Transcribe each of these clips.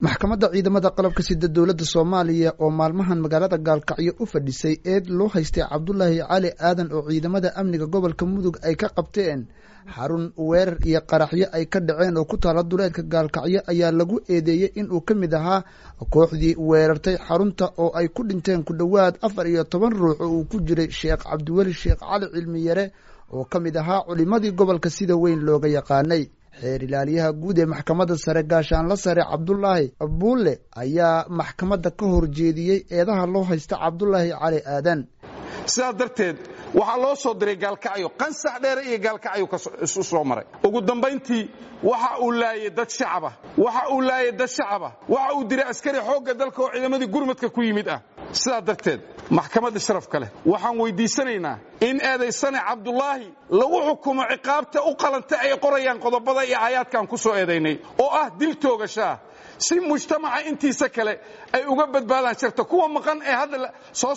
maxkamadda ciidamada qalabka sida dowladda soomaaliya oo maalmahan magaalada gaalkacyo u fadhisay eed loo haystay cabdulaahi cali aadan oo ciidamada amniga gobolka mudug ay ka qabteen xarun weerar iyo qaraxyo ay ka dhaceen oo ku taala duleedka gaalkacyo ayaa lagu eedeeyey inuu ka mid ahaa kooxdii weerartay xarunta oo ay ku dhinteen ku dhowaad afar iyo toban ruux oo uu ku jiray sheekh cabdiweli sheekh cali cilmiyare oo ka mid ahaa culimadii gobolka sida weyn looga yaqaanay xeer ilaaliyaha guud ee maxkamadda sare gaashaanla sare cabdulaahi buulle ayaa maxkamadda ka horjeediyey eedaha loo haysta cabdulaahi cali aadan sidaa darteed waxaa loo soo diray gaalkacyo qansax dheere iyo gaalkacyo isu soo maray ugu dambayntii waxa uu laayay dad shacaba waxa uu laayay dad shacaba waxa uu diray askari xoogga dalka oo ciidamadii gurmadka ku yimid ah sidaa darteed maxkamadda sharafka leh waxaan weyddiisanaynaa in eedaysane cabdulaahi lagu xukumo ciqaabta u qalanta ay qorayaan qodobada iyo aayaadkaan ku soo eedaynay oo ah dil toogashaah si mujtamaca intiisa kale ay uga badbaadaan sharta kuwa maqan ee hadda soo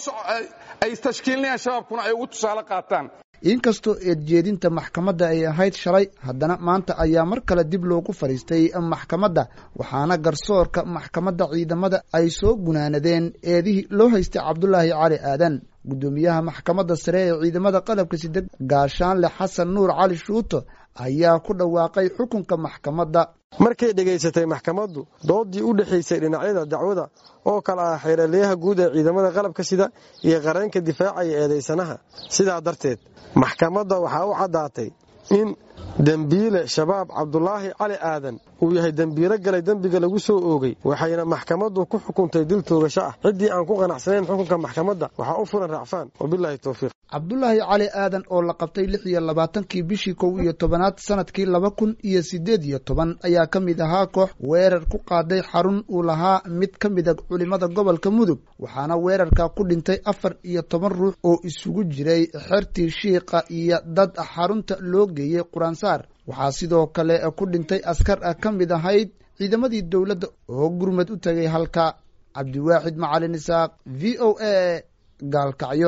ay tashkiilinayaan shabaabkuna ay ugu tusaale qaataan inkastoo eedjeedinta maxkamadda ay ahayd shalay haddana maanta ayaa mar kale dib loogu fadhiistay maxkamadda waxaana garsoorka maxkamadda ciidamada ay soo gunaanadeen eedihii loo haystay cabdulaahi cali aadan guddoomiyaha maxkamadda sare ee ciidamada qalabka sida gaashaanle xasan nuur cali shuuto ayaa ku dhawaaqay xukunka maxkamadda markay dhegaysatay maxkamaddu doodii u dhexaysay dhinacyada dacwada oo kale ah xeeraliyaha guud ee ciidamada qalabka sida iyo qareenka difaacaya eedaysanaha sidaa darteed maxkamadda waxaa u caddaatay in dembiile shabaab cabdulaahi cali aadan uu yahay dembiilo galay dembiga lagu soo oogay waxayna maxkamaddu ku xukuntay dil toogasho ah ciddii aan ku qanacsanayn xukunka maxkamadda waxaa u furan racfaan wabilaahi towfiiq cabdulaahi cali aadan oo la qabtay lix iyo labaatankii bishii kow iyo tobanaad sanadkii laba kun iyo siddeed iyo toban ayaa ka mid ahaa koox weerar ku qaaday xarun uu lahaa mid ka mida culimada gobolka mudug waxaana weerarka ku dhintay afar iyo toban ruux oo isugu jiray xertii shiiqa iyo dad xarunta loo geeyey quraansaar waxaa sidoo kale ku dhintay askar ka mid ahayd ciidamadii dowladda oo gurmad u tagay halka cabdiwaaxid macalin isaaq v o a gaalkacyo